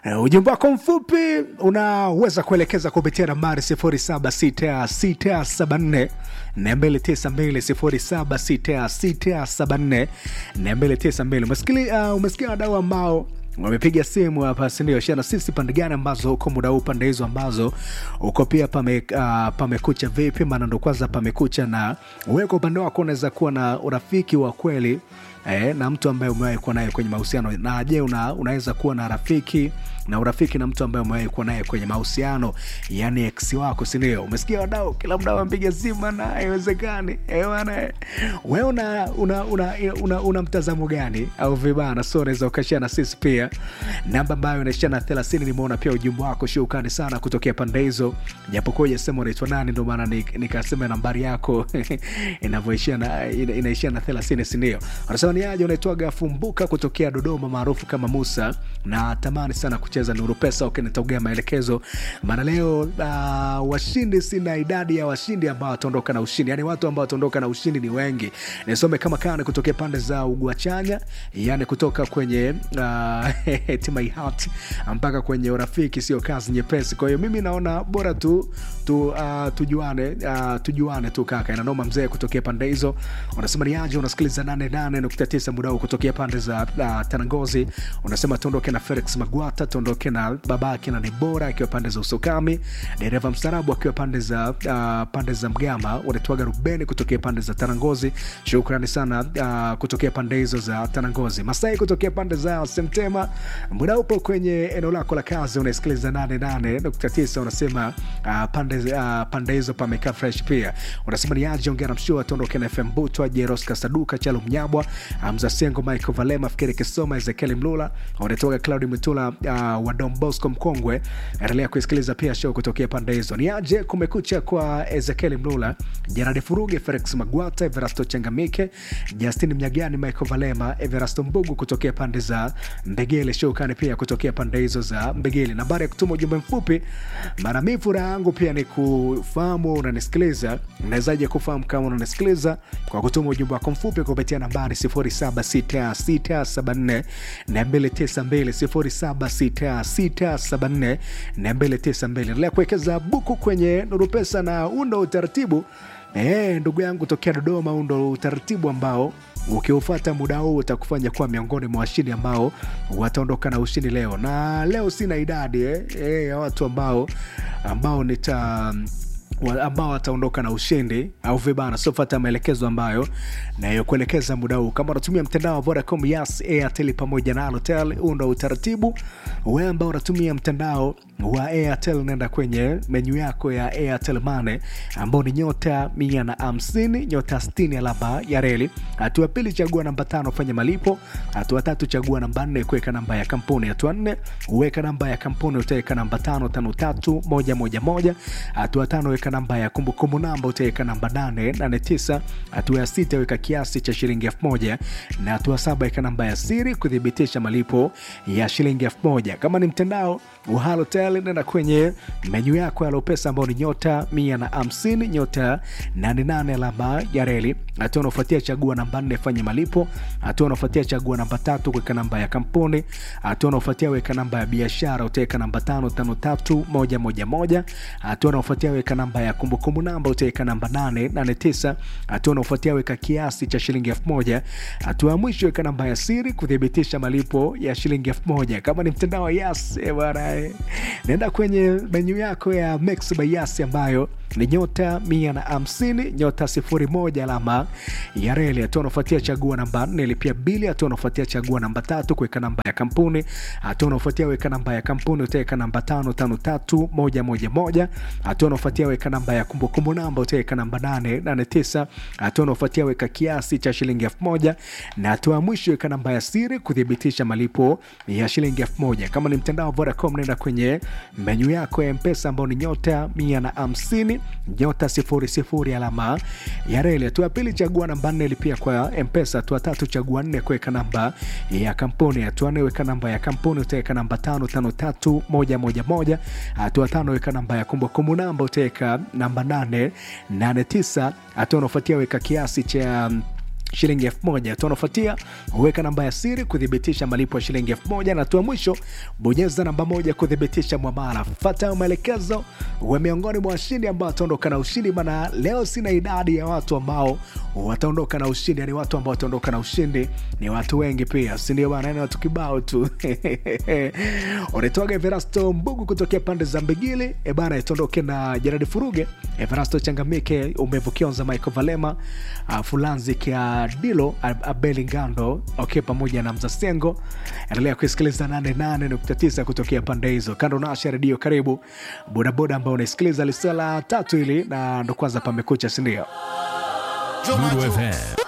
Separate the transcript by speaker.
Speaker 1: Uh, ujumbe wako mfupi unaweza kuelekeza kupitia nambari 076674 292 076674 umesikia uh, umesikia wadau ambao wamepiga simu hapa sindio shana sisi pande gani ambazo uko muda huu pande hizo ambazo uko pia pame, uh, pamekucha vipi maana ndo kwanza pamekucha na wewe kwa upande wako unaweza kuwa na urafiki wa kweli eh, na mtu ambaye umewahi kuwa naye kwenye mahusiano na je una, unaweza kuwa na rafiki na urafiki na mtu ambaye umewahi kuwa naye kwenye mahusiano yani ex wako sindio umesikia wadau kila mdau ampiga simu na haiwezekani bana we una, una, una, una, una mtazamo gani au vibana so unaweza ukashia na sisi pia namba ambayo inaishia na thelathini nimeona pia ujumbe wako shukani sana kutokea pande hizo japokuwa ujasema unaitwa nani ndio maana nikasema nambari yako inavyoishia na ina, inaishia na thelathini sindio anasema ni aje unaitwaga fumbuka kutokea dodoma maarufu kama musa na tamani sana kucheza nuru pesa ukinitogea maelekezo maana leo uh, washindi sina idadi ya washindi ambao wataondoka na ushindi yani watu ambao wataondoka na ushindi ni wengi nisome kama kane kutokea pande za uguachanya yani kutoka kwenye uh, timaihat mpaka kwenye urafiki sio kazi nyepesi kwa hiyo mimi naona bora tu, tu uh, tujuane uh, tujuane tu kaka inanoma mzee kutokea pande hizo unasema ni aje unasikiliza 88.9 muda huu kutokea pande za uh, tanangozi unasema tuondoke na felix magwata tuondoke na babake na nibora akiwa pande za usokami dereva mstarabu akiwa pande za uh, pande za mgama unatwaga rubeni kutokea pande za tanangozi shukrani sana uh, kutokea pande hizo za tanangozi masai kutokea pande za semtema muda upo kwenye eneo lako la kazi unasikiliza 88.9 unasema uh, pande, uh, pande hizo pamekaa fresh pia unasema ni aje ongea na mshua tuondoke na fm butwa jeros kasaduka chalo mnyabwa mza sengo michael valema fikiri kisoma ezekieli mlula unatoka claudi mtula uh, wa Don Bosco mkongwe. Endelea kuisikiliza pia show kutokea pande hizo. Ni aje kumekucha kwa Ezekiel Mlula, Jeradi Furuge, Felix Magwata, Everasto Changamike, Justin Mnyagani, Michael Valema, Everasto Mbugu kutokea pande za Mbegele, showkani pia kutokea pande hizo za Mbegele. Nambari ya kutuma ujumbe mfupi, mara mi furaha yangu pia ni kufahamu unanisikiliza. Unawezaje kufahamu kama unanisikiliza kwa kutuma ujumbe wako mfupi kupitia nambari 076674 na 292 076674 na 292. Endelea kuwekeza buku kwenye Nuru Pesa na undo utaratibu Eh, ndugu yangu tokea Dodoma, huu ndo utaratibu ambao ukiufata muda huu utakufanya kuwa miongoni mwa washindi ambao wataondoka na ushindi leo. Na leo sina idadi eh, eh, ya watu ambao ambao nita ambao wataondoka na ushindi au vibana sofata maelekezo ambayo nayokuelekeza muda huu kama unatumia mtandao wa vodacom yas airtel pamoja na alotel huu ndo utaratibu we ambao unatumia mtandao wa airtel naenda kwenye menyu yako ya airtel mane ambao ni nyota mia na hamsini nyota stini alama ya reli hatua pili chagua namba tano fanya malipo hatua tatu chagua namba nne kuweka namba ya kampuni hatua nne uweka namba ya kampuni utaweka namba tano tano tatu moja moja moja hatua tano weka namba ya kumbukumbu namba utaweka namba 889 hatua ya sita weka kiasi cha shilingi 1000 na hatua saba weka namba ya siri kuthibitisha malipo ya shilingi 1000 kama ni mtandao wa halotel nenda kwenye menyu yako ya lopesa ambao ni nyota 150 nyota 88 alama ya reli hatua unaofuatia chagua namba 4 fanya malipo hatua unaofuatia chagua namba tatu kuweka namba ya kampuni hatua unaofuatia weka namba ya biashara utaweka namba 553111 hatua unaofuatia weka namba ya kumbukumbu namba utaweka namba 889 hatua unaofuatia weka kiasi cha shilingi 1000 hatua ya mwisho weka namba ya siri kuthibitisha malipo ya shilingi 1000 kama ni mtandao wa yas eh, bwana eh. naenda kwenye menyu yako ya Max by yas ambayo ni nyota mia na hamsini nyota sifuri moja alama ya reli. Hatua unaofuatia chagua namba nne lipia bili. Hatua unaofuatia chagua namba tatu kuweka namba ya kampuni. Hatua unaofuatia weka namba ya kampuni utaweka namba tano tano tatu moja moja moja. Hatua unaofuatia weka namba ya kumbukumbu namba utaweka namba nane nane tisa. Hatua unaofuatia weka kiasi cha shilingi elfu moja na hatua ya mwisho weka namba ya siri kuthibitisha malipo ya shilingi elfu moja. Kama ni mtandao wa Vodacom, nenda kwenye menyu yako ya Mpesa ambao ni nyota mia na hamsini nyota sifuri sifuri alama ya reli. Hatua ya pili chagua namba nne lipia kwa Mpesa. Hatua tatu chagua nne kuweka namba ya kampuni. Hatua nne weka namba ya kampuni, utaweka namba tano tano tatu moja moja moja. Hatua tano weka namba ya kumbukumbu namba, utaweka namba nane nane tisa. Hatua unaofuatia weka kiasi cha shilingi elfu moja hatua unaofuatia huweka namba ya siri kuthibitisha malipo ya shilingi elfu moja na hatua mwisho bonyeza namba moja kuthibitisha mwamala fata maelekezo uwe miongoni mwa washindi ambao wataondoka na ushindi maana leo sina idadi ya watu ambao wataondoka na ushindi yani watu ambao wataondoka na ushindi ni watu wengi pia sindio bana ni watu kibao tu unaitwaga everasto mbugu kutokea pande za mbigili e bana tuondoke na jeradi furuge everasto changamike umevukionza michael valema uh, fulanzi kia dilo abeli ngando okay, pamoja na mzasengo endelea kuisikiliza 88.9 kutokea pande hizo kando nasha redio karibu bodaboda ambao unaisikiliza lisala tatu hili na ndo kwanza pamekucha sindio
Speaker 2: Lulu FM